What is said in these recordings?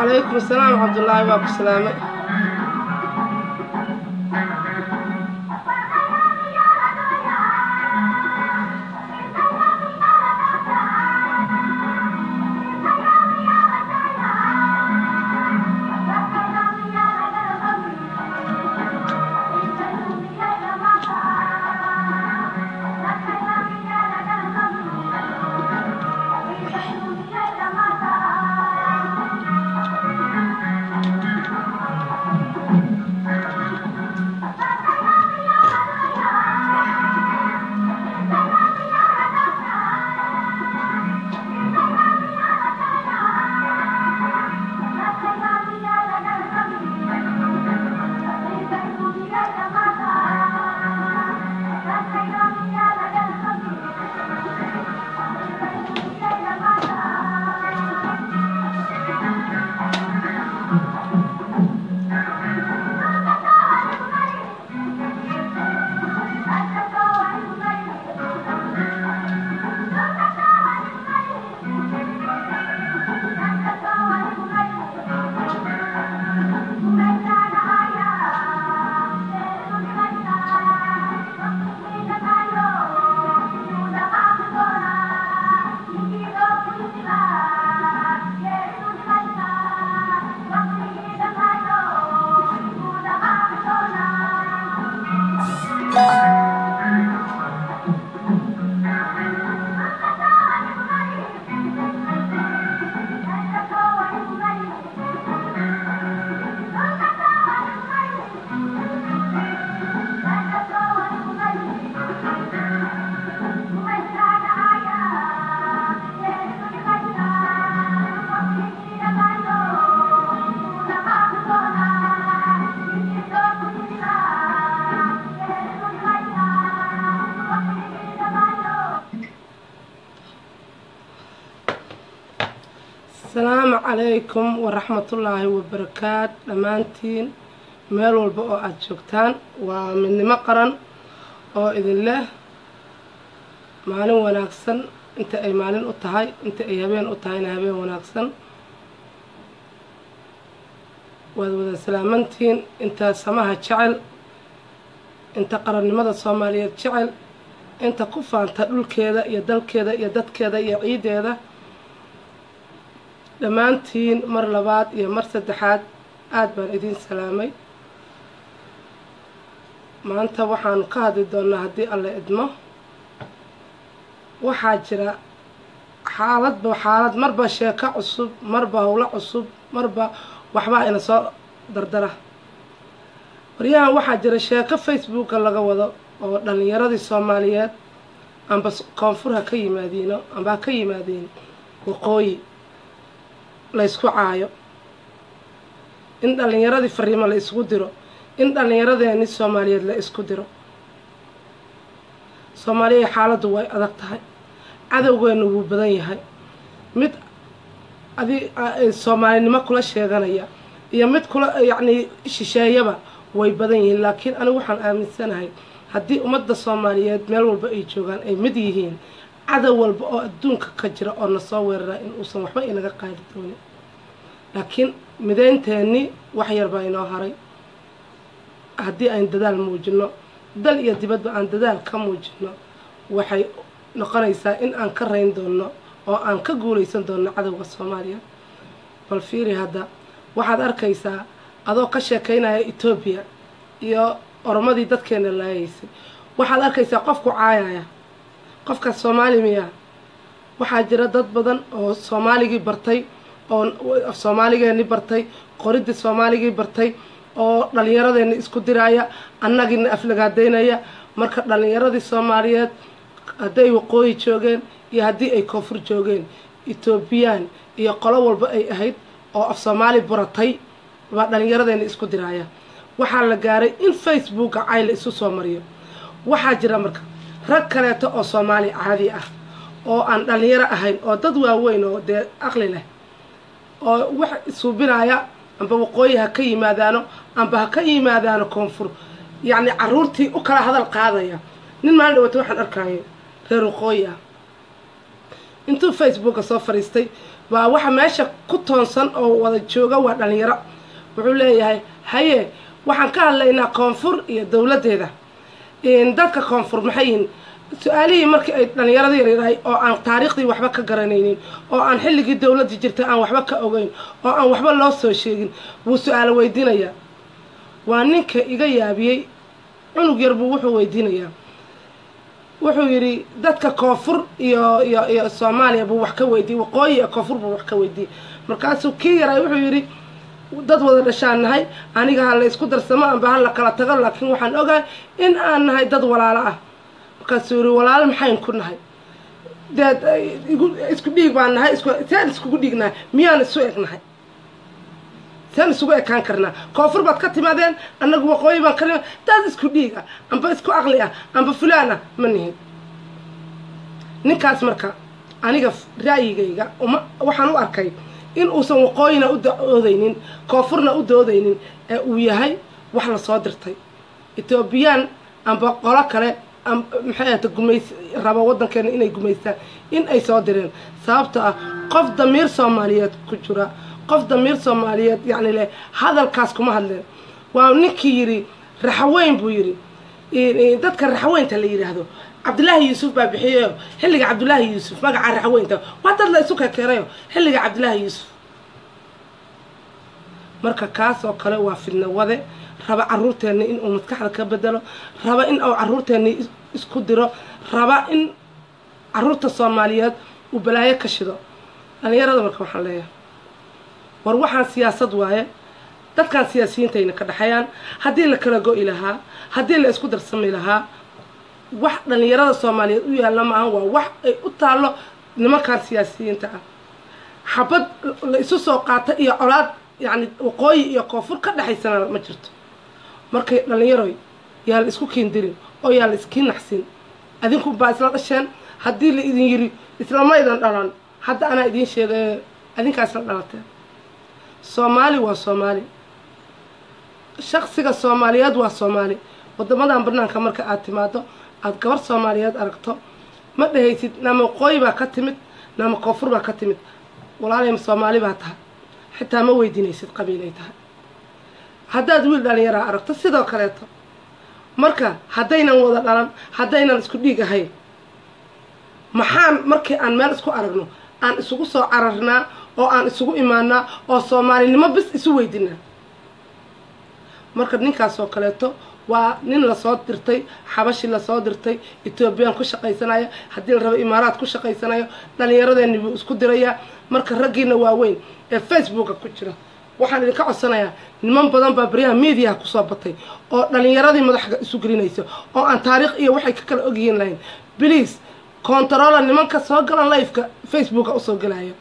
wacalaykum asalaam cabdullaahi waa ku salaamay asalaamu calaykum waraxmatullaahi wabarakaat dhammaantiin meel walba oo aada joogtaan waa midnimo qaran oo idin leh maalin wanaagsan inta ay maalin u tahay inta ay habeen u tahayna habeen wanaagsan waad wada salaamantiin inta samaha jecel inta qarannimada soomaaliyeed jecel inta ku faanta dhulkeeda iyo dalkeeda iyo dadkeeda iyo ciideeda dhammaantiin mar labaad iyo mar saddexaad aada baan idiin salaamay maanta waxaanu ka hadli doonaa haddii alla idmo waxaa jira xaaladba xaalad marba sheeko cusub marba howlo cusub marba waxbaa ina soo dardara waryahan waxaa jira sheeko facebooka laga wado oo dhallinyaradii soomaaliyeed amba koonfur ha ka yimaadiino amba ha ka yimaadeen waqooyi la ysku caayo in dhallinyaradii fariimo la isku diro in dhallinyaradeeni soomaaliyeed la isku diro soomaaliya xaaladdu way adag tahay cadowgeenu wuu badan yahay mid adi soomaalinimo kula sheeganaya iyo mid kula yacnii shisheeyaba way badan yihiin laakiin anigu waxaan aaminsanahay haddii ummadda soomaaliyeed meel walba ay joogaan ay mid yihiin cadow walba oo adduunka ka jira oo nasoo weeraraa in uusan waxba inaga qaadi doonin laakiin mideynteennii wax yar baa inoo haray haddii aan dadaal muujino dal iyo dibadba aan dadaal ka muujino waxay noqonaysaa in aan ka rayn doono oo aan ka guulaysan doono cadowga soomaaliya bal fiiri hadda waxaad arkaysaa adoo ka sheekaynaya etoobiya iyo oromadii dadkeena laayaysay waxaad arkaysaa qofku caayaya qofka soomaali miya waxaa jira dad badan oo soomaaligii bartay oo soomaaligeeni bartay qoridii soomaaligii bartay oo dhallinyaradeena isku diraaya annagiina aflagaadeynaya marka dhallinyaradii soomaaliyeed hadday waqooyi joogeen iyo haddii ay koonfur joogeen etoobiyaan iyo qolo walba ay ahayd oo af soomaali buratay baa dhallinyaradeena isku diraaya waxaa la gaaray in facebooka cay la isu soo mariyo waxaa jira marka rag kaleeto oo soomaali caadi ah oo aan dhallinyaro ahayn oo dad waaweyn oo dee aqli leh oo wax isuubinaya amba waqooyi ha ka yimaadaano amba ha ka yimaadaano koonfur yacni caruurtii u kala hadal qaadaya nin maalin dhawata waxaan arkaayo reer waqooyi ah intuu facebooka soo fadhiistay waa waxa meesha ku toonsan oo wada jooga waa dhalinyaro wuxuu leeyahay haye waxaan ka hadlaynaa koonfur iyo dowladdeeda dadka koonfur maxay yihiin su-aalihii markii ay dhalinyarada yaryarahay oo aan taariikhdii waxba ka garanaynin oo aan xilligii dowladda jirtay aan waxba ka ogeyn oo aan waxba loo soo sheegin wuu su-aalo weydiinayaa waa ninka iga yaabiyey cunug yar buu wuxuu weydiinayaa wuxuu yidhi dadka koonfur iyo iyo iyo soomaaliya buu wax ka weydiiyey waqooyi iyo koonfur buu wax ka weydiiyey markaasuu kii yaray wuxuu yidhi dad wada dhashaan nahay aniga ha la isku darsamo amba ha la kala tago laakiin waxaan ogahay in aan nahay dad walaalo ah markaasuu yidhi walaalo maxayn ku nahay deed isku dhiig baan nahay seen iskugu dhiignahay miyaan isu eg nahay seen isugu ekaan karnaa koonfur baad ka timaadeen annagu waqooyi baan ka nimid dad isku dhiig ah amba isku aqli ah amba fulaan ah ma nihin ninkaas marka aniga ra'yigayga uma waxaan u arkay in uusan waqooyina u doodaynin koonfurna u doodaynin ee uu yahay wax la soo dirtay etoobiyaan amba qolo kale maxay ahata gumays rabo waddankeena inay gumaystaan in ay soo direen sababto ah qof damiir soomaaliyeed ku jira qof damiir soomaaliyeed yacni leh hadalkaas kuma hadleen waa ninkii yidhi raxaweyn buu yidhi dadka raxaweynta la yidhaahdo cabdilaahi yuusuf baa bixiyeyo xilliga cabdilaahi yuusuf magaca raxaweynta waa dad la isu kekeerayo xilliga cabdilaahi yuusuf marka kaas oo kale waa fidna wade raba caruurteenni in uu maskaxda ka bedelo raba in uu caruurteenni isku diro raba in caruurta soomaaliyeed uu balaayo ka shido dhalinyarada marka waxaan leeyahay war waxaan siyaasad waaye dadkan siyaasiyiintayna ka dhexeeyaan haddii la kala go-i lahaa haddii la isku darsami lahaa wax dhalinyarada soomaaliyeed u yaalla maahan waa wax ay u taallo nimankan siyaasiyiinta ah xabad la isu soo qaata iyo colaad yacni waqooyi iyo koonfur ka dhexaysana ma jirto markay dhalinyaroy yaa la isku kiindirin oo yaa la iskii naxsin adinku baa isla dhasheen haddii la idin yiri islamaydan dhalan hadda anaa idiin sheegay adinkaa isla dhalateen soomaali waa soomaali shaksiga soomaaliyeed waa soomaali wadamadan banaanka marka aad timaado aada gabar soomaaliyeed aragto ma dhehaysid nama waqooyi baa ka timid nama koonfur baa ka timid walaalay soomaali baa tahay xitaa ma weydiinaysid qabiilay tahay haddaad wiil dhalinyaraa aragto sidoo kaleeto marka haddaynan wada dhalan haddaynan isku dhiig ahayn maxaan markii aan meel isku aragno aan isugu soo cararnaa oo aan isugu imaanaa oo soomaalinimo bis isu weydinaa marka ninkaasoo kaleeto waa nin lasoo dirtay xabashi lasoo dirtay etoobiyaan ku shaqaysanaya haddii la rabo imaaraad ku shaqaysanayo dhalinyaradeenni buu isku dirayaa marka raggiina waaweyn ee facebooka ku jira waxaan idinka codsanayaa niman badan baa baryaha mediaha kusoo batay oo dhalinyaradii madaxa isu gelinaysa oo aan taariikh iyo waxay ka kala ogyihiin lahayn bliase contarola nimanka soo galan lifeka facebooka usoo gelaya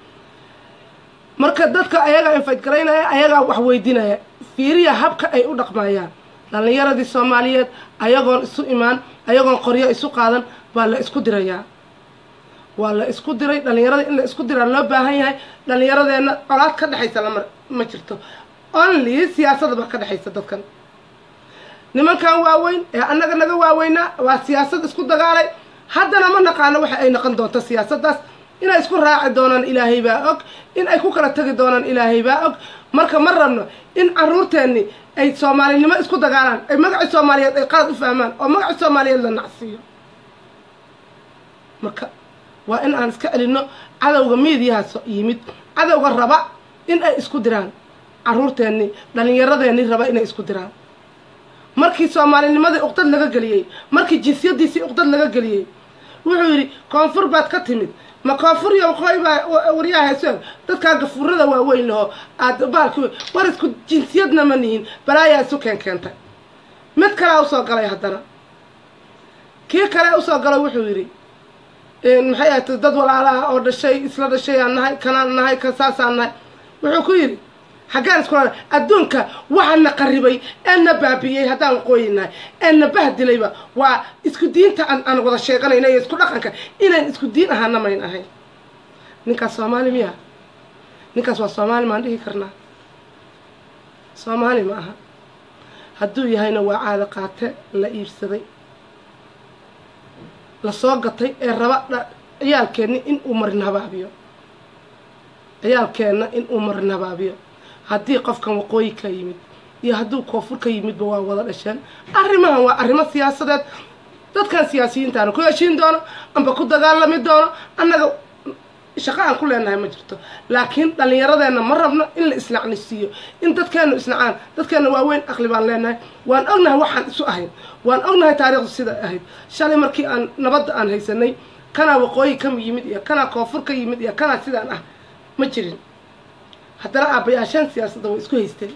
marka dadka ayagaa infayt garaynaya ayagaa wax weydiinaya fiiriya habka ay u dhaqmayaan dhalinyaradii soomaaliyeed ayagoon isu imaan ayagoon qoryo isu qaadan baa la isku dirayaa waa la isku diray dhalinyarada in la isku diraa loo baahan yahay dhalinyaradeenna colaad ka dhexaysa lama ma jirto only siyaasada baa ka dhexaysa dadkan nimankan waaweyn ee annaga naga waaweynaa waa siyaasad isku dagaalay haddana ma naqaano waxa ay noqon doonto siyaasaddaas inay isku raaci doonaan ilaahay baa og in ay ku kala tegi doonaan ilaahay baa og marka ma rabno in caruurteenni ay soomaalinimo isku dagaalaan ay magacii soomaaliyeed ay qalad u fahmaan oo magacii soomaaliyeed la nacsiiyo marka waa in aan iska celinno cadowga miidiyahaas yimid cadowga raba in ay isku diraan caruurteenni dhalinyaradeenni raba inay isku diraan markii soomaalinimadii uqdad laga geliyey markii jinsiyadiisii uqdad laga geliyey wuxuu yidhi koonfur baad ka timid ma koonfur iyo waqooyi baa waryaha heeso dadkaa gafuurada waaweyn laho aad baalki war isku jinsiyadna ma nihin balaayaa isu keen keentay mid kalea usoo galay haddana kii kale usoo galay wuxuu yidhi maxay ahayd dad walaalaha oo dhashay isla dhashay aan nahay kanaan nahay kan saasaan nahay wuxuu ku yidhi xaggaan iskula adduunka waxaana qaribay ee na baabi'iyey haddaan waqooyi nahay ee na bahdilayba waa isku diinta aan aan wada sheeganayna iyo isku dhaqanka inayn isku diin ahaana mayn ahayn ninkaas soomaali miya ninkaas waa soomaali maan dhihi karnaa soomaali ma aha hadduu yahayna waa caado qaate la iibsaday lasoo gatay ee raba ciyaalkeenni in uu marin habaabiyo ciyaalkeenna in uu marin habaabiyo haddii qofkan waqooyi ka yimid iyo hadduu koonfur ka yimidba waa wada dhasheen arrimahan waa arrimo siyaasadeed dadkan siyaasiyiintaana ku heshiin doono amba ku dagaalami doono annaga shaqo aan ku leenahay ma jirto laakiin dhallinyaradeenna ma rabno in la isnacnisiiyo in dadkeennu isnacaan dadkeenna waaweyn aqli baan leenahay waan ognahay waxaan isu ahayn waan ognahay taariikhdu sida ahayd shalay markii aan nabadda aan haysanay kanaa waqooyi ka yimid iyo kanaa koonfur ka yimid iyo kanaa sidaan ah ma jirin haddana aabbayaashaan siyaasadda way isku haysteen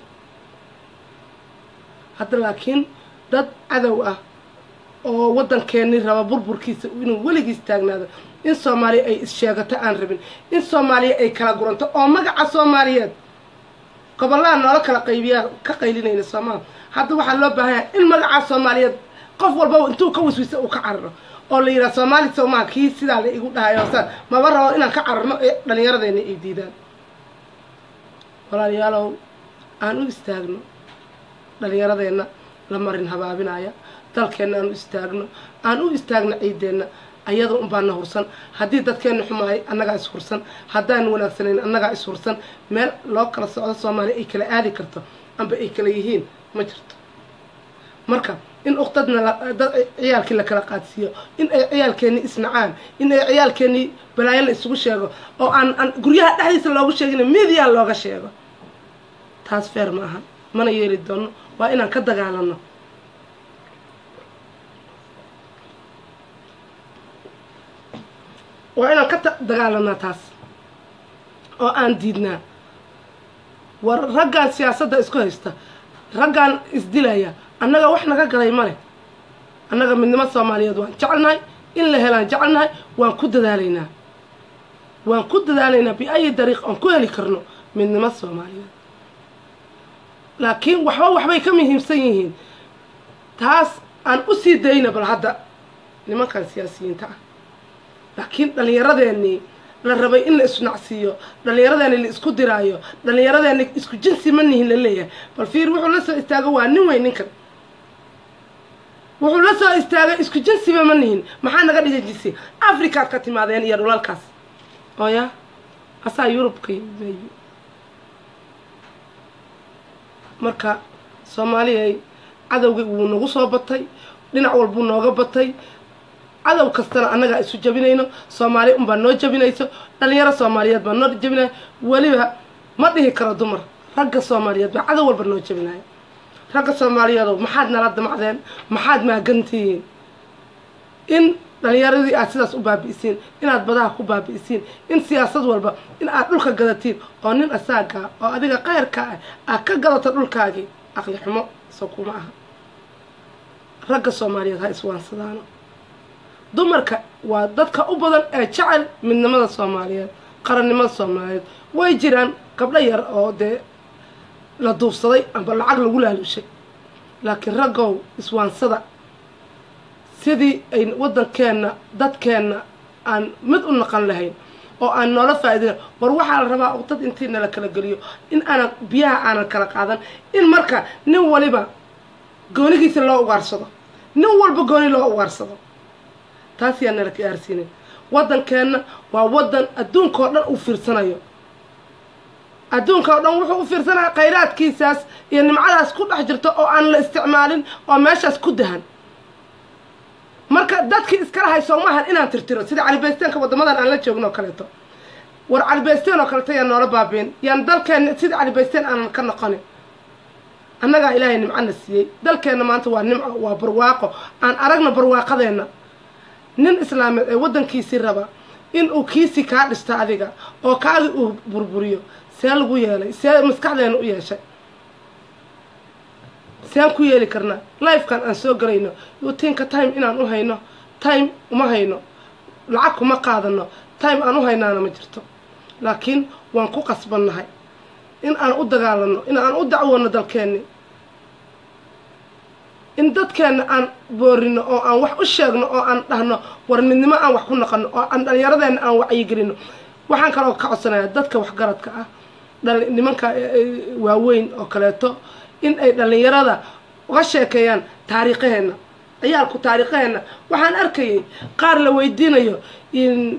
hadda laakiin dad cadow ah oo waddankeennii raba burburkiisa inuu weligiis taagnaado in soomaaliya ay is-sheegato aan rabin in soomaaliya ay kala guranto oo magaca soomaaliyeed gobollaha noola kala qaybiyaa ka qaylinayna soomaal hadda waxaa loo baahan yahay in magacaa soomaaliyeed qof walbaba intuu ka wiswisa uu ka cararo oo la yidhaha soomaali soomaa kii sidaa la igu dhahayo hosaan maba rabo inaan ka cararno ee dhallinyaradeena ay diidaan walaalayaalow aan u istaagno dhallinyaradeenna la marin habaabinaya dalkeenna aan u istaagno aan u istaagno ciideenna ayada unbaana hursan haddii dadkeenna xumaayay annagaa is hursan haddaan wanaagsanayn annagaa is hursan meel loo kala socdo soomaaliya ay kala aadi karto amba ay kala yihiin ma jirto marka in uqdadna dad ciyaalkii la kala qaadsiiyo in ay ciyaalkeennii isnacaan in ay ciyaalkeennii balaayo la isugu sheego oo aan aan guryaha dhexdiisa loogu sheegin midiya looga sheego taas feer ma aha mana yeeli doono waa inaan ka dagaalano waa inaan ka dagaalanaa taas oo aan diidnaa war raggaan siyaasadda isku haysta raggaan isdilaya annaga wax naga galay ma leh annaga midnimo soomaaliyeed waan jecelnahay in la helaan jecelnahay waan ku dadaalaynaa waan ku dadaalaynaa bi-ayi dariiq aan ku heli karno midnimo soomaaliyeed laakiin waxba waxbay ka muhiimsan yihiin taas aan u sii dayna bal hadda nimankan siyaasiyiinta ah laakiin dhallinyaradeenii la rabay in la isnacsiiyo dhallinyaradeeni la isku diraayo dhallinyaradeeni isku jinsi ma nihin la leeyahay bal fiir wuxuu la soo istaago waa nin weyn ninkan wuxuu la soo istaagay isku jinsiba ma nihin maxaa naga dhigay jinsi africaad ka timaadeen iyo dhulalkaas oo ya asaa yurubka marka soomaaliyay cadowgii wuu nagu soo batay dhinac walbuu nooga batay cadow kastana annagaa isu jabinayno soomaali unbaa noo jabinayso dhalinyaro soomaaliyeed baa noo jabinayo weliba ma dhihi karo dumar ragga soomaaliyeed baa cadow walba noo jabinayo ragga soomaaliyeedow maxaad nala damacdeen maxaad maagantihiin in dhalinyaradii aad sidaas u baabi'isiin inaad badaha ku baabi'isiin in siyaasad walba in aad dhulka gadatiin oo nin asaagaa oo adiga qayrka ah aad ka gadato dhulkaagii aqli xumo soo kuma aha ragga soomaaliyeed ha iswaansadaano dumarka waa dadka u badan ee jecel midnimada soomaaliyeed qarannimada soomaaliyeed way jiraan gabdho yar oo dee la duubsaday amba lacag lagu laalushay laakiin raggow iswaansada sidii ay waddankeenna dadkeenna aan mid u naqan lahayn oo aan noola faa'iidina war waxaa la rabaa dad intii nala kala geliyo in aanan biyaha aanan kala qaadan in marka nin waliba goonigiisa loo ugaarsado nin walba gooni loo ugaarsado taas yaa nala gaarsiinay waddankeenna waa waddan adduunkao dhan uu fiirsanayo adduunka o dhan wuxuu u fiirsanaya khayraadkiisaas iyo nimcadaas ku dhex jirto oo aan la isticmaalin oo meeshaas ku dahan marka dadkii iskala hayso maahan inaan tirtiro sida calibaysteenka waddamadan aan la joogno oo kaleeto war calibaysteen oo kaleeto yaan noola baabiin yaan dalkeenna sida calibaysteen aanan ka noqonin annagaa ilaahay nimcana siiyey dalkeenna maanta waa nimco waa barwaaqo aan aragno barwaaqadeenna nin islaameed ee waddankiisii raba in uu kiisii kaa dhisto adiga oo kaagi uu burburiyo see lagu yeelay see maskaxdeena u yeeshay sean ku yeeli karnaa lifekan aan soo gelayno yutinka time inaan u hayno time uma hayno lacag kuma qaadano time aan u haynaana ma jirto laakiin waan ku qasbannahay in aan u dagaalano in aan u dacwoono dalkeenni in dadkeenna aan boorino oo aan wax u sheegno oo aan dhahno war midnimo aan wax ku naqano oo aan dhallinyaradeenna aan wacyigelino waxaan kaloo ka codsanayaa dadka waxgaradka ah nimanka waaweyn oo kaleeto in ay dhallinyarada uga sheekeeyaan taariikhaheenna ciyaalku taariikhaheenna waxaan arkayay qaar la weydiinayo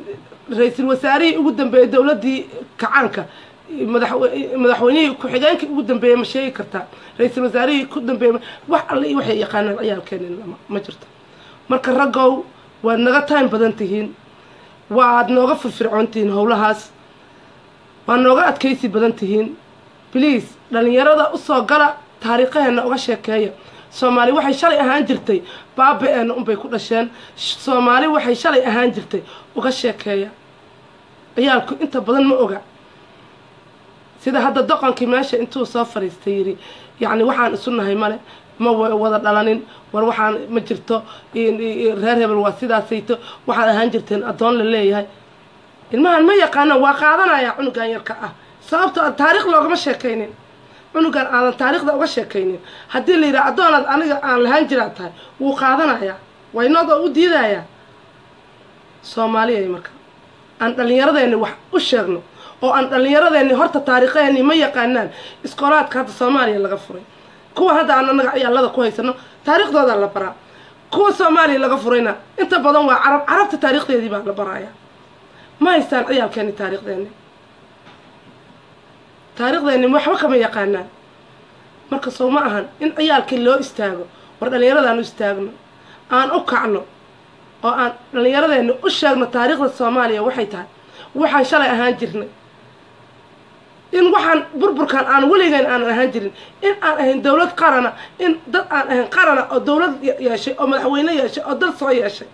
ra-iisul wasaarihii ugu dambeeyey dowladdii kacaanka madaxweynihii ku-xigeenkii ugu dambeeyey ma sheegi kartaa ra-iisul wasaarihii ku dambeeyey wax alle iyo waxay yaqaanaan ciyaalkeenin lama ma jirto marka raggow waad naga time badan tihiin waad nooga firfircoon tihiin howlahaas waad nooga adkaysi badan tihiin bliase dhalinyarada usoo gala taariikhaheena uga sheekeeya soomaali waxay shalay ahaan jirtay baaba-eena unbay ku dhasheen soomaali waxay shalay ahaan jirtay uga sheekeeya ciyaalku inta badan ma oga sida hadda doqonkii meesha intuu soo fadhiistay yidhi yacni waxaan isu nahay male ma wada dhalanin war waxaan ma jirto reer hebel waa sidaasayto waxaad ahaan jirteen addoon la leeyahay ilmahan ma yaqaanaan waa qaadanaya cunugan yarka ah sababto a taarikh loogama sheekaynin cunugan aadan taariikhda uga sheekaynin haddii la yidhaha addoonaad aniga aan lahaan jiraad tahay wuu qaadanayaa waynoodoo u diidayaa soomaaliyay marka aan dhallinyaradeenni wax u sheegno oo aan dhallinyaradeenni horta taariikhaheeni ma yaqaanaan iskoolaadka hadda soomaaliya laga furay kuwa hadda aan anaga ciyaalada ku haysano taariikhdoodaa la baraa kuwa soomaaliya laga furayna inta badan waa carab carabta taariikhdeedii baa la baraaya ma haystaan ciyaalkeeni taariikhdeeni taariikhdeeni waxba kama yaqaanaan marka sow ma ahan in ciyaalkii loo istaago war dhallinyaradaan u istaagno aan u kacno oo aan dhallinyaradeeni u sheegno taariikhda soomaaliya waxay tahay waxaan shalay ahaan jirnay in waxaan burburkan aan weligeyn aanan ahaan jirin in aan ahayn dowlad qarana in dad aan ahayn qarana oo dowlad yeeshay oo madaxweyne yeeshay oo dal soo yeeshay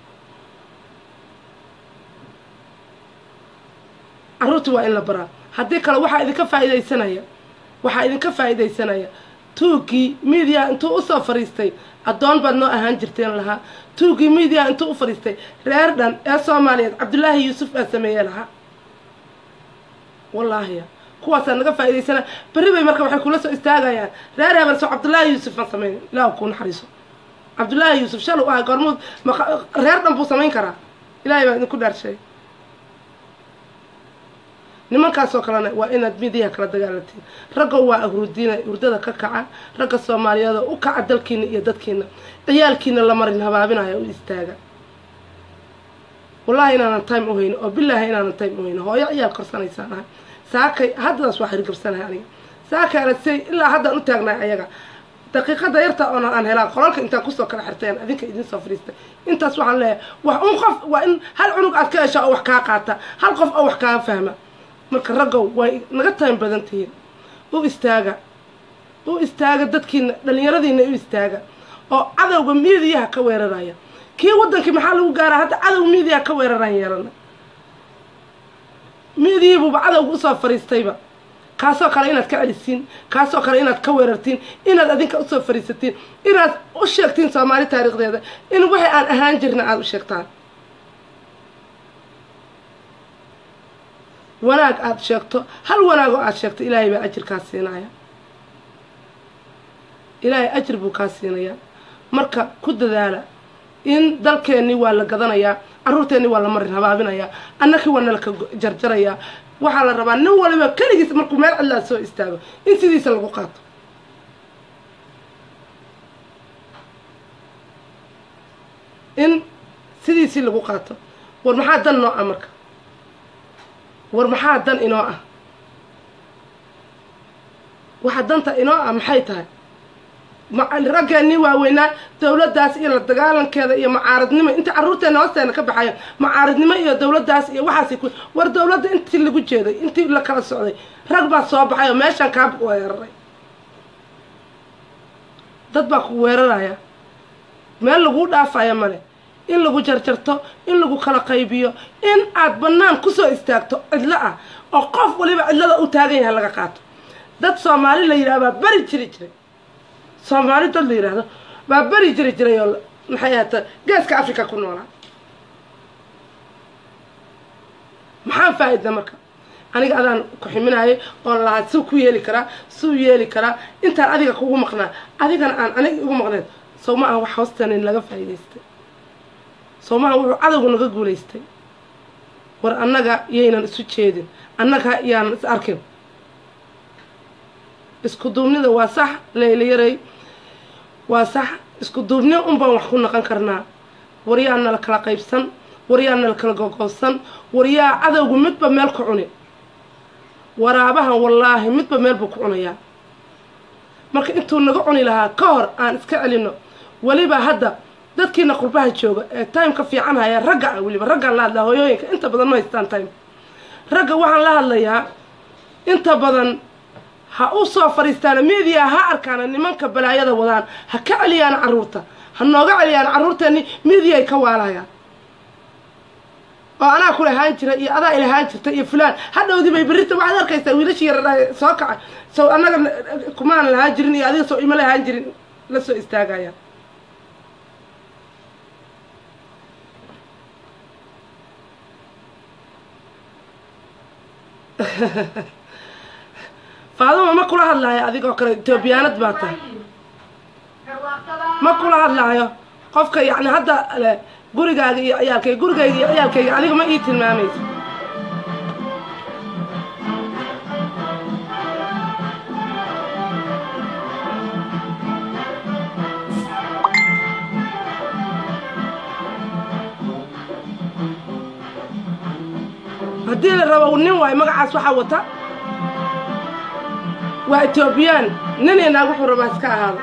carruurtii waa in la baraa haddii kale waxaa idinka faa'iidaysanaya waxaa idinka faa'iidaysanaya tuugii miidiya intuu usoo fadhiistay addoon baad noo ahaan jirteen lahaa tuugii miidiya intuu u fadhiistay reer dhan ee soomaaliyeed cabdullaahi yuusuf baa sameeye lahaa wallaahiya kuwaasaa naga faa'iidaysanaya berri bay marka waxay kula soo istaagayaan reer hebel soo cabdullaahi yuusuf ma samayn ilaah kuu naxariiso cabdullaahi yuusuf shal u ahay goormuud reer dhan buu samayn karaa ilaahay baa idinku dhaarshay nimankaasoo kalena waa inaad midiyaha kala dagaalantiin raggo waa ahrudiina hurdada ka kaca ragga soomaaliyeed oo u kaca dalkiina iyo dadkiina ciyaalkiina la marin habaabinaya u istaaga wallaahi inaanan time u hayno oo bilaahi inaanan time u hayno hooyo ciyaal korsanaysaan ahay saakay haddadaas waa xirgabsanahay aniga saakay alasay ilaa haddaan u taagnahay ayaga daqiiqada yarta oona aan helaan qolalka intaan kusoo kala xirteen adinka idin soo fadhiistay intaas waxaan leeyahay wax un qof waa in hal cunug aad ka hesha oo wax kaa qaata hal qof oo wax kaa fahma marka raggow way naga time badan tihiin u istaaga u istaaga dadkiina dhallinyaradiina u istaaga oo cadowga miidiyaha ka weeraraya kii waddankii maxaa lagu gaaraa hadda cadow miidiyaha ka weeraraan yeelana miidiyiibuuba cadowga usoo fadhiistayba kaasoo kale inaad ka celisiin kaasoo kale inaad ka weerartiin inaad adinka usoo fadhiisatiin inaad u sheegtiin soomaali taariikhdeeda in wixii aan ahaan jirna aada u sheegtaan wanaag aada sheegto hal wanaag oo aada sheegto ilaahay baa ajir kaa siinaya ilaahay ajir buu kaa siinayaa marka ku dadaala in dalkeennii waa la gadanayaa carruurteennii waa la marin habaabinayaa annakii waa nalaka jarjarayaa waxaa la rabaa nin waliba keligiis markuu meel cidlaa soo istaago in sidiisa lagu qaato in sidiisii lagu qaato war maxaa dan noo ah marka war maxaa dan inoo ah waxa danta inoo ah maxay tahay raggeenii waaweynaa dawladdaas iyo la dagaalankeeda iyo macaaridnimo inta carruurteena hoosteena ka baxayan macaaridnimo iyo dawladdaas iyo waxaas ku war dawladda intii lagu jeeday intii la kala socday rag baa soo baxay oo meeshaan kaa weeraray dad baa ku weeraraya meel laguu dhaafaya male in lagu jarjarto in lagu kala qaybiyo in aad bannaan kusoo istaagto cidlo ah oo qof waliba cidlada u taagan yahay laga qaato dad soomaali la yidhaha baa beri jiri jiray soomaali dad la yidhaahdo baa beri jiri jiray oo maxay ahata geeska africa ku noolaa maxaan faa-idna marka aniga adaan ku ximinaayay oon lahaa suu ku yeeli karaa suu yeeli karaa intaan adiga kugu maqnaa adigana aan aniga igu maqneen sow ma aha wax hoostanin laga faa'iidaystay sow maaha wuxuu cadowga naga guulaystay war annaga yaynan isu jeedin annaga yaanan is arkin isku duubnida waa sax leylayarey waa sax isku duubni un baan wax ku naqon karnaa war yaana la kala qaybsan waryaa nala kala gogoobsan waryaa cadowgu midba meel ku cuni waraabahan wallaahi midba meel buu ku cunayaa marka intuu naga cuni lahaa ka hor aan iska celino weliba hadda dadkiina qurbaha jooga ee timeka fiican haya ragga ah weliba raggaan la hadlaa hooyooyinka inta badan ma haystaan time ragga waxaan la hadlayaa inta badan ha u soo fadhiistaana media ha arkaana nimanka balaayada wadaan ha ka celiyaan carruurta ha nooga celiyaan carruurteeni media ay ka waalayaan oo anaa ku lahaan jira iyo adaa ilahaan jirta iyo fulaan hadhowdii bay berrita waxaad arkaysaa wiilashii yar soo kacay sow annaga kumaan lahaan jirin iyo adiga sow ima lahaan jirin la soo istaagaya faaduma ma kula hadlaayo adigoo kale etoobiyaanad baa tahay ma kula hadlaayo qofka yacni hadda le gurigaaga iyo ciyaalkayga gurigayga iyo ciyaalkayga adiga ma ii tilmaamaysa haddii la rabo nin waayo magacaas waxaa wata waa etoobiyaan nin iyo naag wuxuu rabaa iska ahaado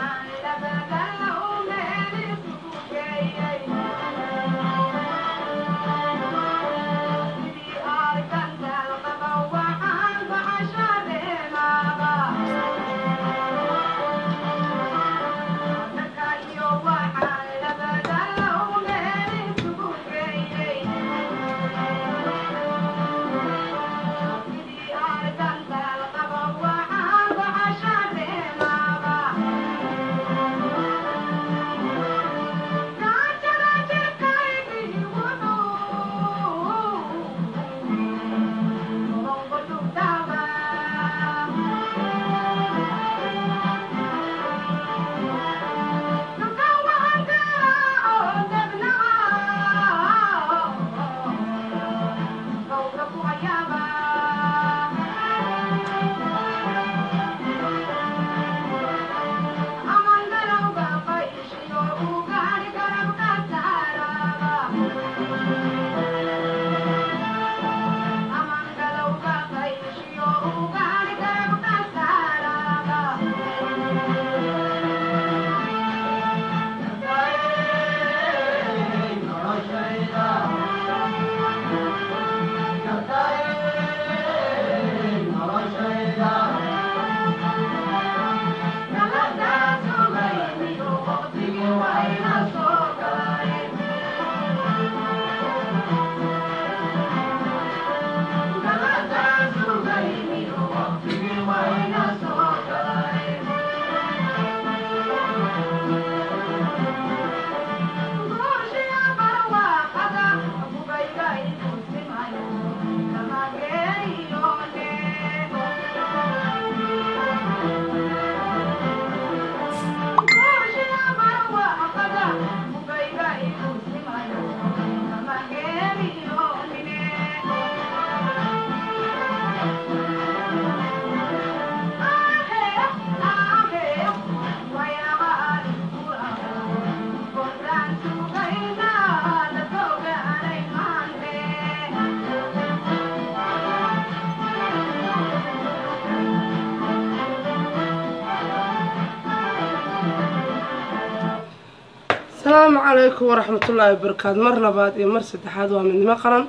asalaamu calaykum waraxmatullaahi wabarakaatu mar labaad iyo mar saddexaad waa midnimo qaran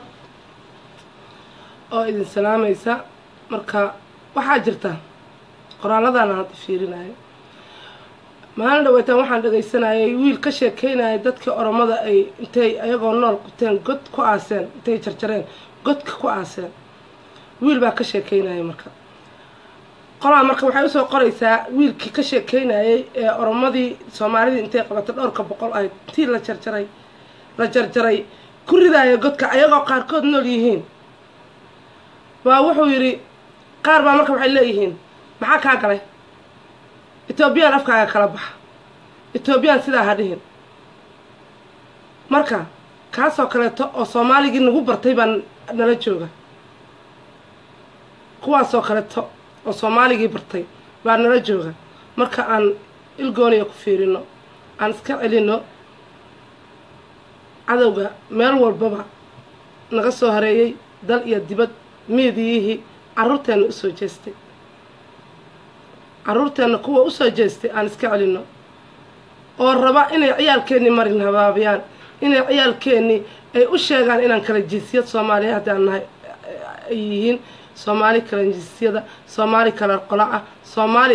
oo idin salaamaysa marka waxaa jirta qoraalladana hadda fiirinayo maalin dhaweytaan waxaan dhegaysanayay wiil ka sheekeynaya dadkii oromada ay intay ayagoo nool quteen god ku aaseen intay jarjareen godka ku aaseen wiil baa ka sheekeynaya marka qolaa marka waxay usoo qoraysaa wiilkii ka sheekeynayay ee oromadii soomaalidii intay qabatay dhowrka boqol ahayd tii la jarjaray la jarjaray ku ridaaya godka ayagoo qaarkood nool yihiin waa wuxuu yidhi qaar baa marka waxay leeyihiin maxaa kaa galay etoobiyaan afkaaga kala baxa etoobiyaan sidaa ha dhihin marka kaasoo kaleeto oo soomaaligii nagu bartay baa nala jooga kuwaasoo kaleeto oo soomaaligii bartay baa nala jooga marka aan ilgooniya ku fiirino aan iska celino cadowga meel walbaba naga soo hareeyey dal iyo dibad miidiyihii carruurteenna usoo jeestay carruurteenna kuwa usoo jeestay aan iska celinno oo raba inay ciyaalkeennii marin habaabiyaan inay ciyaalkeennii ay u sheegaan inaan kala jinsiyad soomaaliya haddaan nahay ay yihiin soomaali kala jinsiyada soomaali kala qola ah soomaali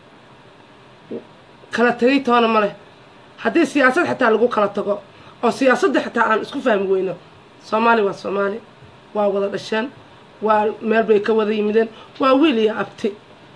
kala tegay toona ma leh haddii siyaasad xitaa lagu kala tago oo siyaasadda xitaa aan isku fahmi weyno soomaali waa soomaali waa wada dhasheen waa meel bay ka wada yimideen waa wiil iyo abti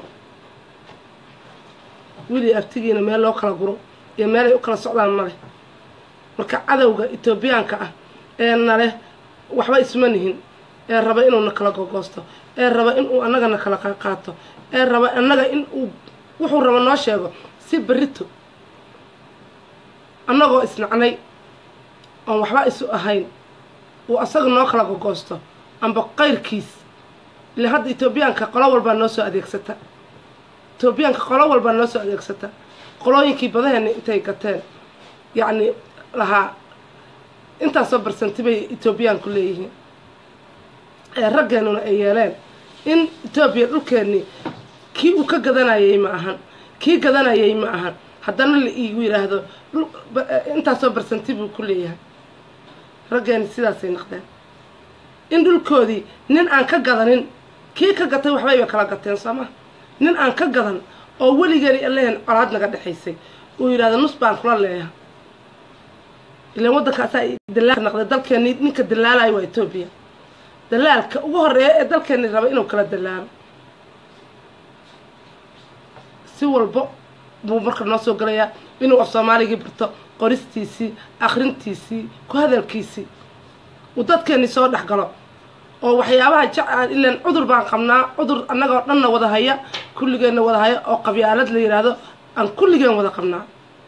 wiil iyo abtigiina meel loo kala guro iyo meel ay u kala socdaan ma leh marka cadowga etoobiyaanka ah ee naleh waxba isma nihin ee raba inuuna kala gogoosto ee raba inuu annagana kala qaato ee raba annaga in uu wuxuu raba noo sheego si berito annagoo isnacnay oon waxba isu ahayn uu asaga noo kala gogoosto amba qayrkiis ile hadda etoobiyaanka qolo walbaa noo soo adeegsata etoobiyaanka qolo walbaa noo soo adeegsata qolooyinkii badaheena intay gateen yacni lahaa intaasoo barsanti bay etoobiyaanku leeyihiin ee raggeenuna ay yeeleen in etoobiya dhulkeennii kii uu ka gadanayay ma ahan kii gadanayay ma ahan haddana la iigu yidhaahdo intaasoo barsanti buu ku leeyahay raggeeni sidaasay naqdeen in dhulkoodii nin aan ka gadanin kii ka gatay waxbayba kala gateen soo ma nin aan ka gadan oo weligeeni alehen colaad naga dhexaysay uu yidhahdo nus baan kula leeyaha ilaan waddankaasaa dalaal naqday dalkeeni ninka dalaalayo waa etoobiya dalaalka ugu horeeya ee dalkeeni raba inuu kala dalaalo si walbo buu marka noo soo galayaa inuu af soomaaligii barto qoristiisii akrintiisii ku hadalkiisii uu dadkeeni soo dhex galo oo waxyaabaha jecaan ilaan cudur baan qabnaa cudur annagoo dhanna wada haya kulligeenna wada haya oo qabyaalad la yidhaahdo aan kulligeen wada qabnaa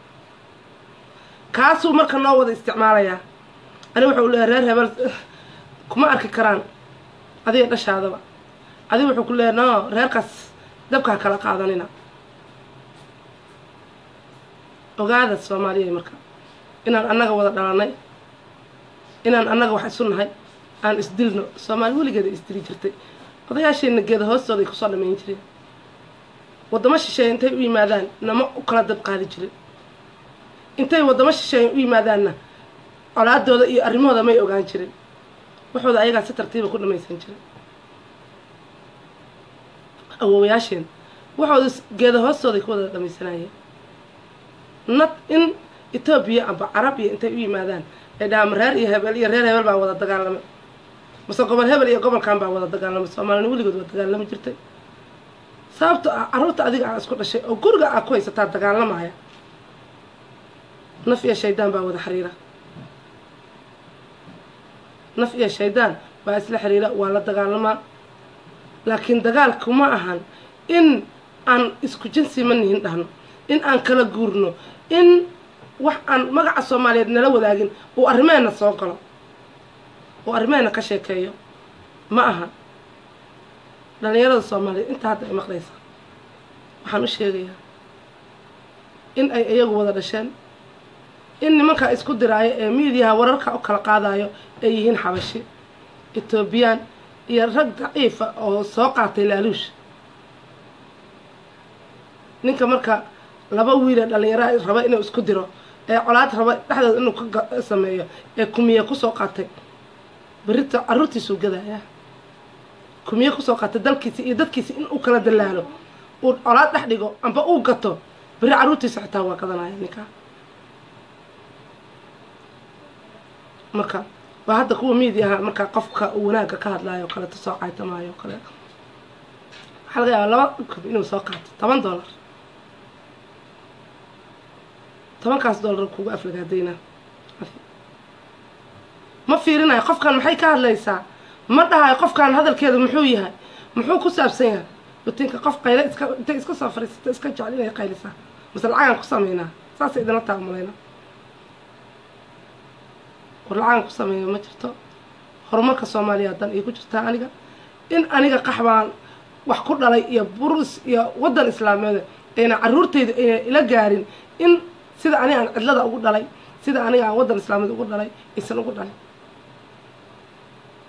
kaasuu marka noo wada isticmaalayaa ani wuxuu leeyahy reer hebel kuma arki karaan adiga dhashaadaba adiga wuxuu ku leeyahy no reerkaas dabkaa kala qaadanina ogaada soomaaliya marka inaan annaga wada dhalanay inaan annaga wax isu nahay aan isdilno soomaali weligeeda isdili jirtay odayaasheenna geeda hoostooda ay kusoo dhamayn jireen waddamo shisheeye intay u yimaadaan nama u kala dab qaadi jirin intay waddamo shisheeye u yimaadaanna colaadooda iyo arrimahooda may ogaan jirin waxooda ayagaa si tartiiba ku dhamaysan jiray awoowayaasheen waxooda geeda hoostooday ku wada dhamaysanayeen nad in etoobiya amba carab iyo intay u yimaadaan ay dhahaan reer iyo hebel iyo reer hebel baa wada dagaalamay mase gobol hebel iyo gobolkan baa wada dagaalamay soomaalina weligood waa dagaalami jirtay sababto ah carruurta adiga aa isku dhashay oo guriga aa ku haysataa dagaalamaya naf iyo shaydaan baa wada xiriira naf iyo shaydaan baa isla xiriira waa la dagaalamaa laakiin dagaalku ma ahan in aan isku jinsi ma nihin dhahno in aan kala guurno in wax aan magaca soomaaliyeed nala wadaagin uu arrimeena soo galo uu arrimeena ka sheekeeyo ma aha dhalinyarada soomaaliyeed intaa hadda ay maqlaysa waxaan u sheegayaa in ay iyagu wada dhasheen in nimankaa isku diraayo ee miidiyaha wararka u kala qaadayo ay yihiin xabashi etoobiyaan iyo rag daciifa oo soo qaatay laaluush ninka marka laba wiile dhalinyara raba inuu isku diro ee colaad raba dhexdooda inuu ka sameeyo ee kumiye kusoo qaatay berita carruurtiisuu gadayaa kumiye kusoo qaatay dalkiisi iyo dadkiisi in uu kala dalaalo uu colaad dhex dhigo amba uu gato beri carruurtiisa xitaa waa gadanaya ninkaa marka waa hadda kuwa miidiaha markaa qofka uu wanaagga ka hadlaayo o kaleeto soo caytamaayo o kale waxaa laga yaabaa laba kub inuu soo qaato toban dollar tobankaas dollar kugu aflagaadayna ma fiirinayo qofkan maxay ka hadlaysaa ma dhahayo qofkan hadalkeeda muxuu yahay muxuu ku saabsan yahay rutinka qof qayle iska intay iska soo fariisata iska jecel inay qaylisaa mase lacagaan ku sameynaa saasay idinla taamalayna war lacagan ku sameeya ma jirto horumarka soomaaliya dan iyo ku jirtaa aniga in aniga qaxbaan wax ku dhalay iyo burus iyo waddan islaameed ayna carruurtayda ayna ila gaarin in sida aniga aan cidlada ugu dhalay sida aniga aan waddan islaameed ugu dhalay aysan ugu dhalin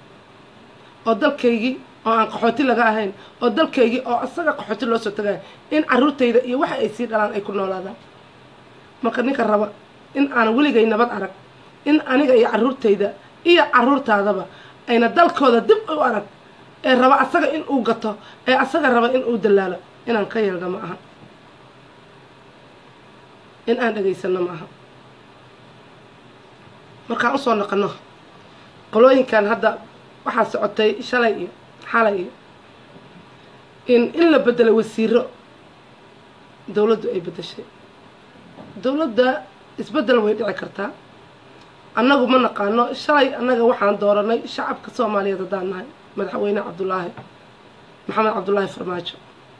oo dalkaygii oo aan qaxooti laga ahayn oo dalkaygii oo isaga qaxooti loo soo tagayo in caruurtayda iyo waxa ay sii dhalaan ay ku noolaadaan marka ninka raba in aan weligay nabad arag in aniga iyo caruurtayda iyo caruurtaadaba ayna dalkooda dib u arag ee raba asaga in uu gato ee asaga raba in uu dalaalo inaan ka yeelno ma aha in aan dhagaysano ma aha markaan usoo noqono qolooyinkan hadda waxaa socotay shalay iyo xalay iyo in in la bedelay wasiiro dawladdu ay bedeshay dawladda isbeddel way dhici kartaa annagu ma naqaano shalay annaga waxaan dooranay shacabka soomaaliyeed haddaan nahay madaxweyne cabdulaahi maxamed cabdulaahi farmaajo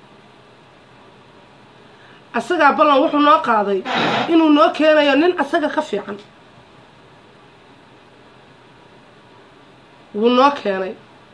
asagaa ballan wuxuu noo qaaday inuu noo keenayo nin asaga ka fiican wuu noo keenay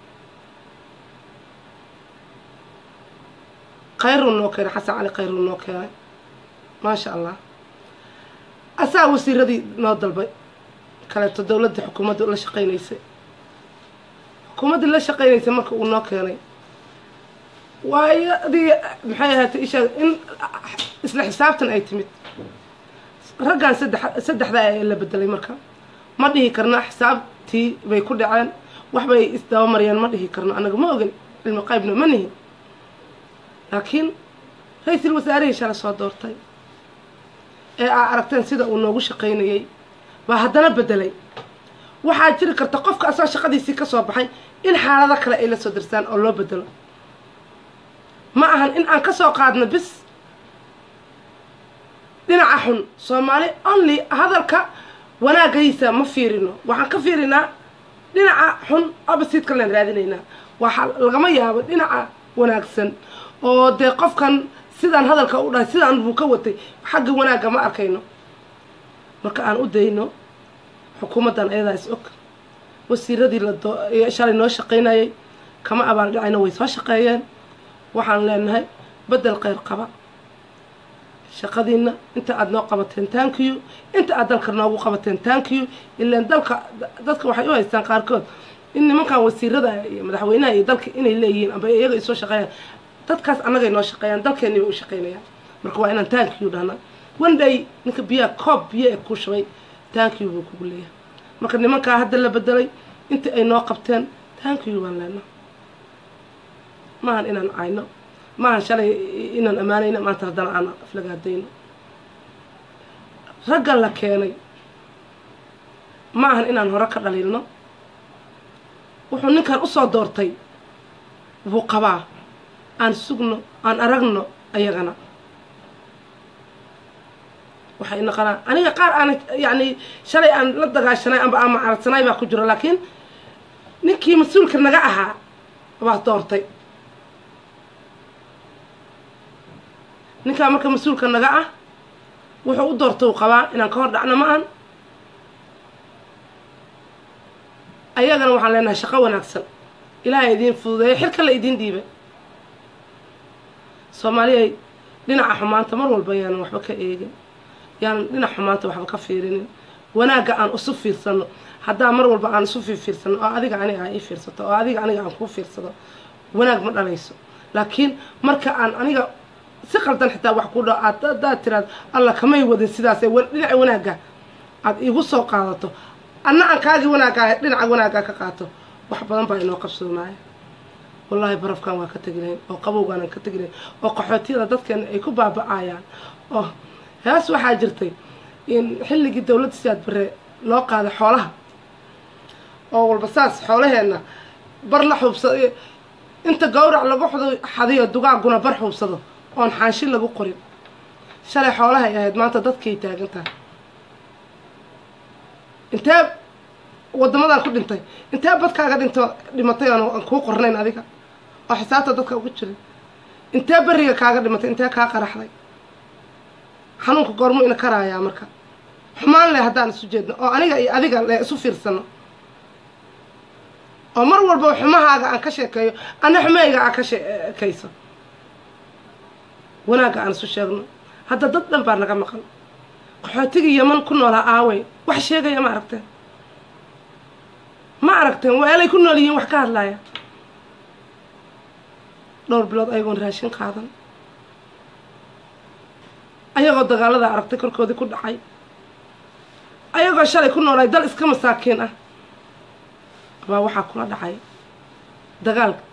khayruu noo keenay xasan cali khayruu noo keenay maasha allah asaa wasiiradii noo dalbay kaleeto dawladda xukuumadda la shaqaynaysay xukuumaddii la shaqaynaysay marka uu noo keenay waayo adii maxay ahaatay ishaa in isla xisaabtan ay timid raggan saddex saddexdaa ee la bedelay marka ma dhihi karna xisaabtii bay ku dhaceen waxbay isdabamariyeen ma dhihi karno annaga ma ogin cilmi qaybna ma nihin laakiin ra-iisul wasaarihii shala soo doortay ee aa aragteen sida uu noogu shaqaynayay baa haddana bedelay waxaa jiri karta qofka asagoo shaqadiisii ka soo baxay in xaalado kale ay la soo darsaan oo loo bedelo ma ahan in aan ka soo qaadno bis dhinaca xun soomaali only hadalka wanaagaysa ma fiirino waxaan ka fiirinaa dhinaca xun abasiidka laan raadinaynaa waxaa lagama yaabo dhinaca wanaagsan oo dee qofkan sidaan hadalka u dhahay sidaan buu ka watay xagga wanaagga ma arkayno marka aan u dayno xukuumaddan ayadaa is og wasiiradii la shalay noo shaqaynayay kama abaaldhacayno way soo shaqeeyeen waxaan leenahay bedel kheyr qaba shaqadiina inta aada noo qabateen tankiyu inta aad dalka noogu qabateen tankiyu ilaan dalka dadka waxay u haystaan qaarkood in nimankan wasiirada iyo madaxweynaha iyo dalka inay leeyihiin amba iyaga isoo shaqeeyaan dadkaas annagay noo shaqeeyaan dalkeeni bay u shaqeynayaan marka waa inaan tankiyu dhahnaa wandhay ninka biyaha koob biyo ee ku shubay tankiyu buu kugu leeyahay marka nimankaa hadda la bedelay intii ay noo qabteen tankiyu baan leenaa maahan inaan cayno maahan shalay inaan ammaanayno maanta haddana aan aflagaadayno ragga la keenay ma ahan inaan hore ka dhaliilno wuxuu ninkan usoo doortay buu qabaa aan sugno aan aragno ayagana waxay naqanaa aniga qaar aan yacni shalay aan la dagaashanay amba aan macaradsanay baa ku jiro laakiin ninkii mas-uulka naga ahaa baa doortay ninkaa marka mas-uulka naga ah wuxuu u doorta u qabaa inaan ka hor dhacno ma ahan ayagana waxaan leenahay shaqo wanaagsan ilaahay idiin fududeeya xilka la idiin dhiibay soomaaliyay dhinaca xumaanta mar walba yaanan waxba ka eegin yaanan dhinaca xumaanta waxba ka fiirinin wanaagga aan isu fiirsano haddaa mar walba aan isu fiirfiirsano oo adiga aniga aa ii fiirsato oo adiga aniga aan kuu fiirsado wanaag ma dhalayso laakiin marka aan aniga si qaldan xitaa wax ku dha aad haddaad tiraad alla kamay wadin sidaasee dhinaca wanaagga aada iigu soo qaadato anna aan kaagii wanaaggaa dhinaca wanaaggaa ka qaato wax badan baa inoo qabsoomaaya wallaahi barafkan waa ka tegi lahayn oo qabowgaanaan ka tegi lahayn oo qaxootiyada dadkeena ay ku baaba-ayaan oo hees waxaa jirtay in xilligii dawladda siyaad bare loo qaaday xoolaha oo walba saas xoolaheenna bar la xuubsado inta gawrac lagu xadiyo dugaaguna bar xuubsado oon xaanshin lagu qorin shalay xoolahay ahayd maanta dadkay taagan tahay intee wadamadan ku dhintay intee badkaaga dhinto dhimatay aan kuu qornayn adiga oo xisaabta dadka ugu jirin intee beriga kaaga dhimatay intee kaa qaraxday xanuunka goormu ina karaayaa marka xumaan leh haddaan isu jeedno oo aniga iyo adiga le isu fiirsano oo mar walba xumahaaga aan ka sheekeeyo ana xumeyga aan ka sheekayso wanaagga aan isu sheegno hadda dad dhan baa naga maqan qaxootigii yaman ku noolaa aawey wax sheegaya ma aragteen ma aragteen weelay ku nool yihiin wax ka hadlaaya dhowr bilood ayagoon raashin qaadan ayagoo dagaalada aragtay korkoodii ku dhacay ayagoo shalay ku noolay dal iska masaakiin ah baa waxaa kula dhacay dagaalka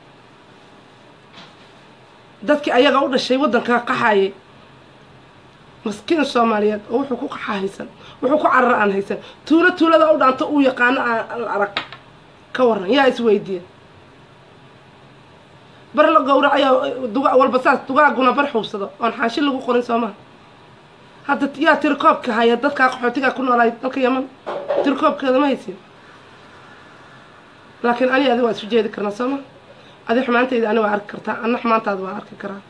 dadkii ayaga u dhashay waddankaa qaxayay maskiin soomaaliyeed oo wuxuu ku qaxa haysan wuxuu ku carara aan haysan tuulo tuulada u dhaanto uu yaqaano aan arag ka waran yaa isweydiiya bar la gowracayo duga walba saas dugaaguna bar xuubsado oon xaashi lagu qorin soo maha hadda yaa tirikoobka haya dadkaa qaxootigaa ku noolaay dalka yaman tirikoobkeeda ma haysin laakiin ani adi waa isu jeedi karnaa soo maha adi xumaantayda ani waa arki kartaa ana xumaantaada waan arki karaa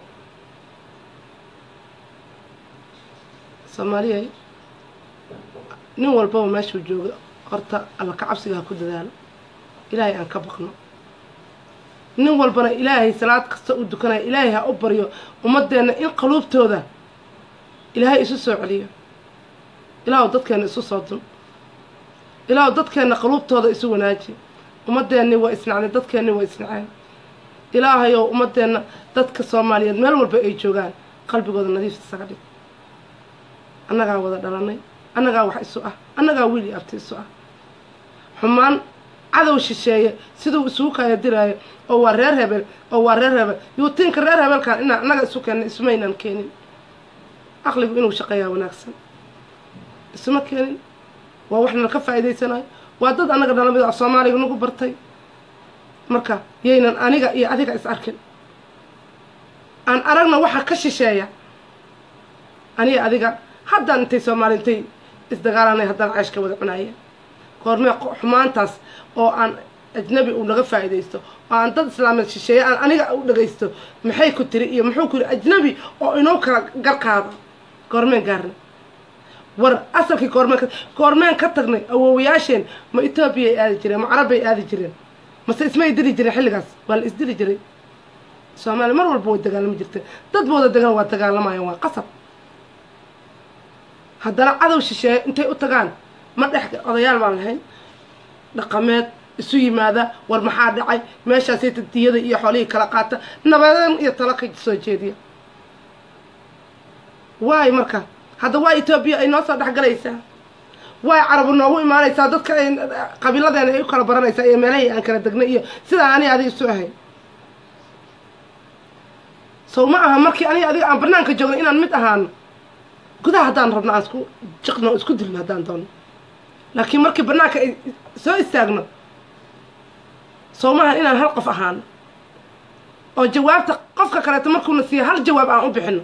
soomaaliyay nin walbaba meeshuu jooga horta alla ka cabsiga ha ku dadaalo ilaahay aan ka baqno nin walbana ilaahay salaad kasta u dukanaya ilaahay ha u baryo ummadeenna in qaluubtooda ilaahay isu soo celiyo ilaahu dadkeenna isu soo dun ilaahu dadkeenna qaluubtooda isu wanaaji ummadeenni waa isnacday dadkeenni waa isnaceen ilaahayow ummadeenna dadka soomaaliyeed meel walba ay joogaan qalbigooda nadiif isaga dhig annagaa wada dhalanay annagaa wax isu ah annagaa wiil iyo abti isu ah xumaan cadow shisheeye siduu isugu kaya diraayo oo waa reer hebel oo waa reer hebel yuutiinka reer hebelkan inaan annaga isu keenna isumaynaan keenin aqligu inuu shaqeeyaa wanaagsan isuma keenin waa wax nalka faa'iidaysanayo waa dad annaga dhalamid ah soomaaliga nagu bartay marka yaynan aniga iyo adiga is arkin aan aragna waxa ka shisheeya aniga adiga haddaan intay soomaali intay isdagaalanay haddaan ceeshka wada cunaaya goormee xumaantaas oo aan ajnabi uu naga faa'iidaysto oo aan dad islaameed shisheeye aan aniga u dhagaysto maxay ku tiri iyo muxuu ku yiri ajnabi oo inoo kala garqaado goormeen gaarna war asalkii goormeen goormeen ka tagnay awoowayaasheen ma etoobiyay aadi jireen ma carabbay aadi jireen mase ismay dili jireen xilligaas waa la isdili jiray soomaaliya mar walba way dagaalami jirteen dadba wada dagaal waa dagaalamayaan waa qasab haddana cadow shisheeye intay u tagaan ma dhex odayaal baan lahayn dhaqameed isu yimaada war maxaa dhacay meeshaasay tadiyada iyo xoolihii kala qaata nabadan iyo talo ka soo jeediya waay marka hadda waa etoobiya ay noo soo dhexgalaysaa waay carabu noogu imaanaysaa dadka ay qabiiladeena ay u kala baranaysaa iyo meelahii aan kala degnay iyo sidaa ani adiga isu ahay sow ma aha markii aniga adiga aan banaanka joogno inaan mid ahaano gudaha haddaan rabno aan isku jiqno isku dilno haddaan doono laakiin markii banaanka ay soo istaagno sow maahan inaan hal qof ahaano oo jawaabta qofka kaleeto markuuna siiya hal jawaab aan u bixino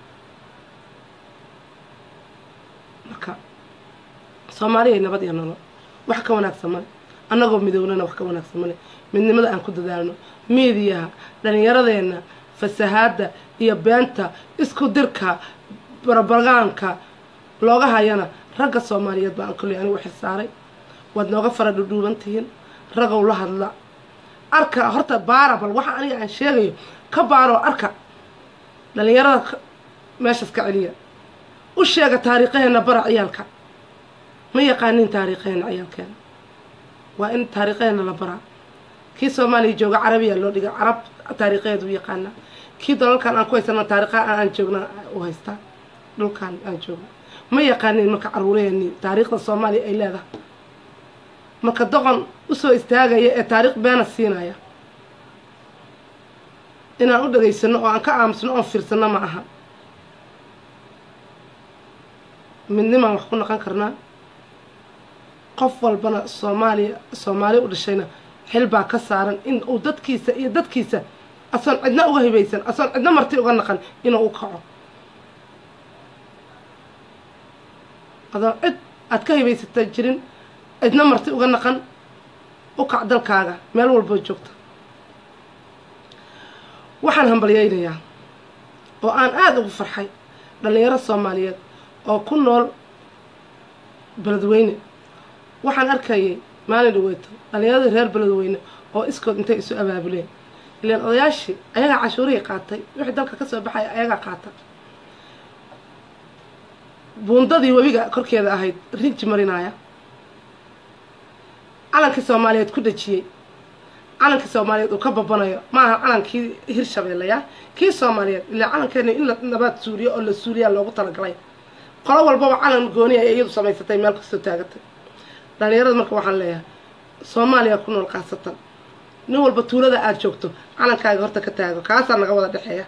marka soomaaliya nabad iyo nolol wax ka wanaagsan male annagoo midownana wax ka wanaagsan male midnimada aan ku dadaalno miidiyaha dhallinyaradeenna fasahaadda iyo beenta isku dirka barabagaanka looga hayana ragga soomaaliyeed baan kolley anigu xilsaaray waad nooga fara dhudhuuban tihiin ragow la hadla arka horta baara bal waxa aniga aan sheegayo ka baaroo arka dhallinyarada meeshaas ka celiya u sheega taariikhaheena bara ciyaalka ma yaqaanin taariikhaheena ciyaalkeena waa in taariikhaheena la baraa kii soomaaliya jooga carabiya loo dhiga carab taariikhaheedu u yaqaanaa kii dalalkan aan ku haysana taariikhaha aan joogna u haystaa dhulkan aan joogno ma yaqaanin marka caruuraheenii taariikhda soomaaliya ay leedahay marka doqon usoo istaagaya ee taariikh beena siinaya inaan u dhagaysano oo aan ka aamusno oon fiirsano ma aha midnimaan wax ku naqon karnaa qof walbana soomaaliya soomaali u dhashayna xil baa ka saaran in uu dadkiisa iyo dadkiisa asoon cidna uga hibaysan asoon cidna marti uga naqan inuu u kaco adoon cid aad ka hibaysata jirin cidna marti uga naqan u kac dalkaaga meel walboo joogta waxaan hambalyaynayaa oo aan aada ugu farxay dhallinyaro soomaaliyeed oo ku nool beledweyne waxaan arkayay maalin dhaweyto dhallinyaradii reer beledweyne oo iskood intay isu abaabuleen ilaan odayaashii ayagaa cashuurihii qaatay wixii dalka ka soo baxaya ayagaa qaata buundadii webiga korkeeda ahayd rinji marinaya calankii soomaaliyeed ku dhejiyey calankii soomaaliyeed uu ka babanayo maaha calankii hirshabeellaya kii soomaaliyeed ilaa calankeena in la nabaad suuriyo oo la suuriyaa loogu talagalay qolo walbaba calan gooni ay iyadu samaysatay meel kastoo taagatay dhalinyarada marka waxaan leeyahay soomaaliya ku nool kaasatan nin walba tuulada aada joogto calankaaga horta ka taago kaasaa naga wada dhexeeya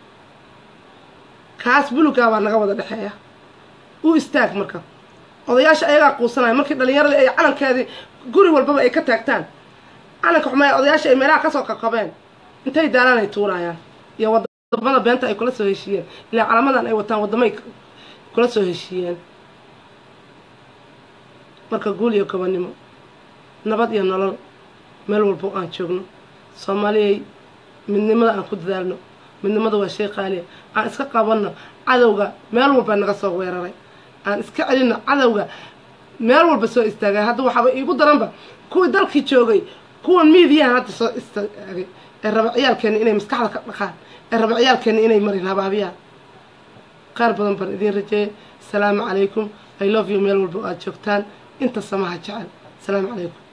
kaas bulugaabaa naga wada dhexeeya u istaag marka odayaasha ayagaa quusanaya markii dhalinyarada ay calankeedii guri walbaba ay ka taagtaan calanka xumaya odayaasha ay meelaha kasoo kakabeen intay daalaan ay tuurayaan iyo wadamada beenta ay kula soo heshiiyeen ilaa calamadan ay wataan wadamay kula soo heshiiyeen marka guul iyo gobonnimo nabad iyo nolol meel walbo aan joogno soomaaliyay midnimada aan ku dadaalno midnimada waa shay qaaliya aan iska qabanno cadowga meel walba naga soo weeraray aan iska celinno cadowga meel walba soo istaagay hadda waxaaba iigu daranba kuwii dalkii joogay kuwan miidiyahan hadda soo istaagay ee raba ciyaalkeena inay maskaxda ka dhaqaan ee raba ciyaalkeena inay marin habaabiyaan qaar badan baan idiin rajeeyay asalaamu calaykum i love you meel walba aad joogtaan inta samaha jecel asalaamu calaykum